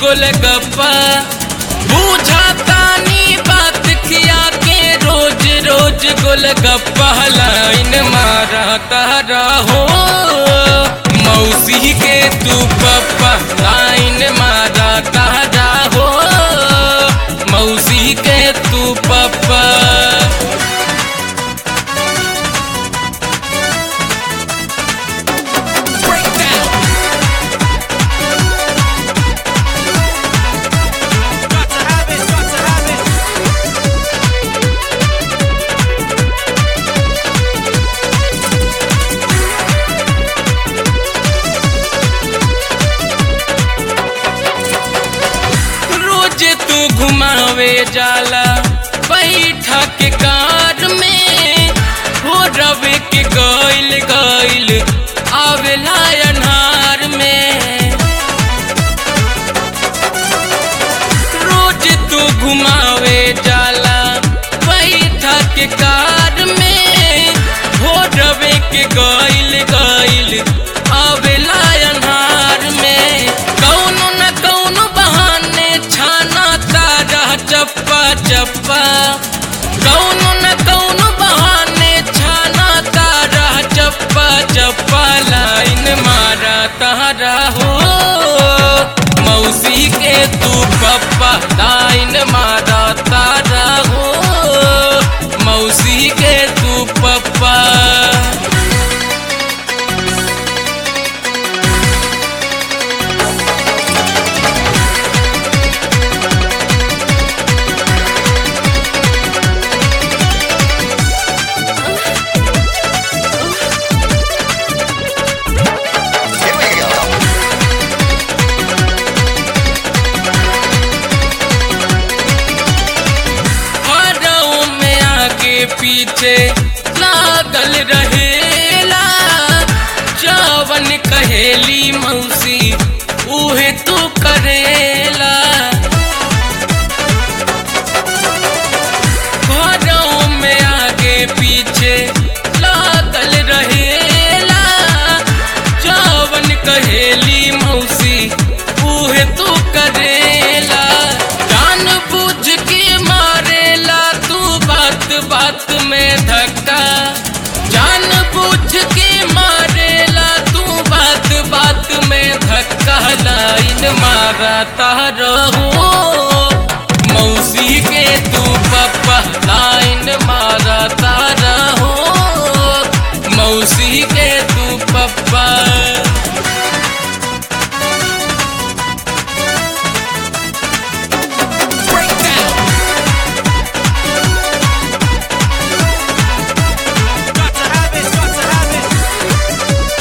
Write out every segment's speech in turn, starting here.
गोलगप्पा बुझातानी बात खिया के रोज रोज गोलगप्पा लाइन मारा तारा हो मौसी के तू पप्पा लाइन मारा तारा हो मौसी के तू पप्पा Got to have it, got to have it. रोज तू घुमावे जाला बैठा के कार में हो रवे के गइल गइल आवेला अनहार में रोज तू घुमावे जाला बैठा के कार में हो रवे के गइल गइल आवेला अनहार में कौनो न कौनो बहाने छाना तारा चप्पा चप्पा कौनो न कौनो बहाने छाना तारा चप्पा चप्पा लाइन मारा तारा हो मौसी के तू पप्पा लाइन मारा तारा हो मौसी के तू पप्पा हरऊ में आगे पीछे लागल रहेला जवन कहेली मौसी उहे तू करेला हरऊ में आगे पीछे लागल रहेला जवन कहेली मौसी उहे तू करेला जान बुझ के मारेला तू बात बात में धक्का जान बुझ के मारेला तू बात बात में धक्का लाइन मारा तारो मौसी के तू पप्पा लाइन मारा तारा हो मौसी के तू पप्पा Got to have it, got to have it.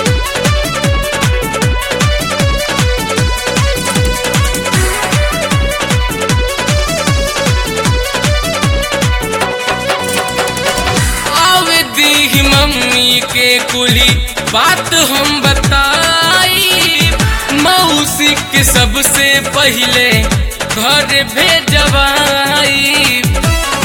आवे दी मम्मी के कुली बात हम बताई मौसी के सबसे पहले घर भेजवाई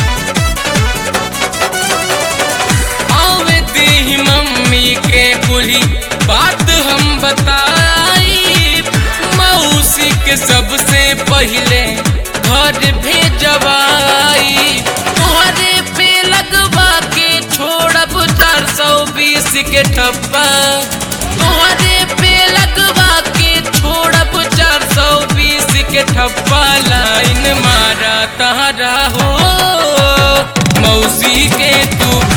आवे दी मम्मी के कुली बात हम बताई मौसी के सबसे पहले घर भेजवाई तोहरे पे लगवा के छोड़ब चार सौ बीस के ठप्पा तोहरे पे लगवा के छोड़ब चार सौ बीस के ठप्पा लाइन मारा तारा हो मौसी के तू